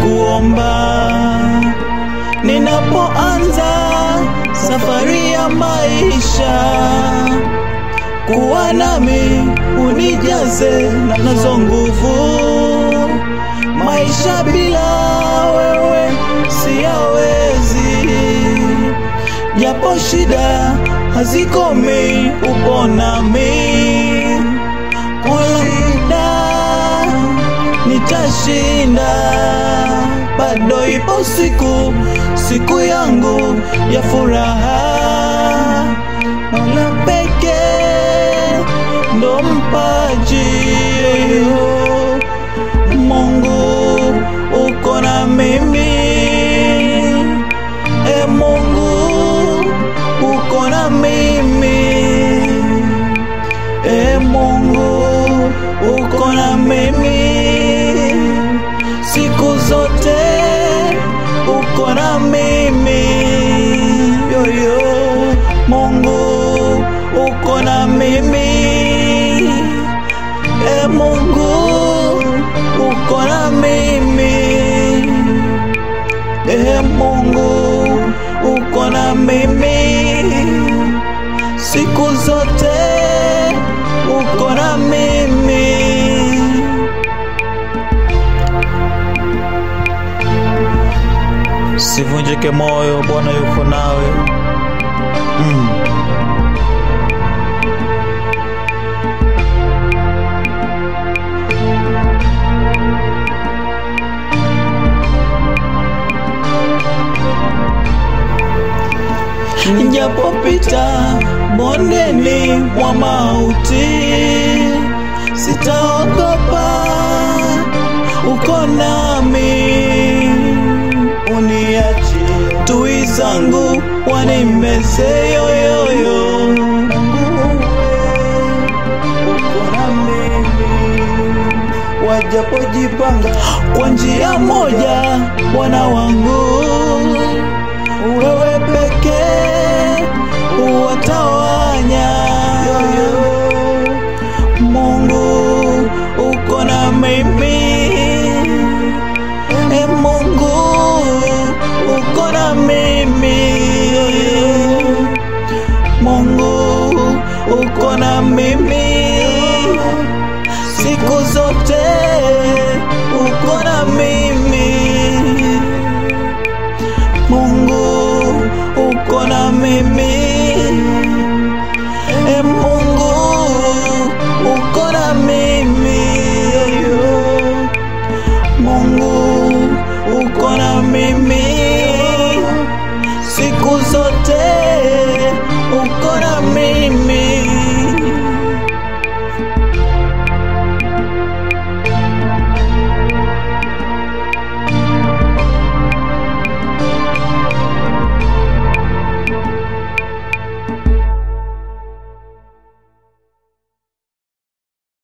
kuomba ninapoanza safari ya maisha, kuwa nami unijaze na nazo nguvu. Maisha bila wewe siyawezi, japo shida hazikomi, upo nami kulinda nitashinda, bado ipo siku, siku yangu ya furaha. Mola pekee ndo mpaji, Mungu uko na mimi, e Mungu uko na mimi, e Mungu uko na mimi siku zote uko na mimi yoyo Mungu uko na mimi e Mungu uko na mimi e Mungu uko na mimi siku zote uko na mimi Sivunjike moyo, Bwana yuko nawe. Mm. Nijapopita bondeni mwa mauti, sitaogopa, uko nami uniachi tui zangu wanimeze yoyoyo wajapojipanga kwa njia moja Bwana wangu wewe pekee uwatawanya Mungu uko na mimi E Mungu uko na mimi, Mungu uko na mimi siku zote, uko na mimi, Mungu uko na mimi, e Mungu uko na mimi Mungu uko na mimi siku zote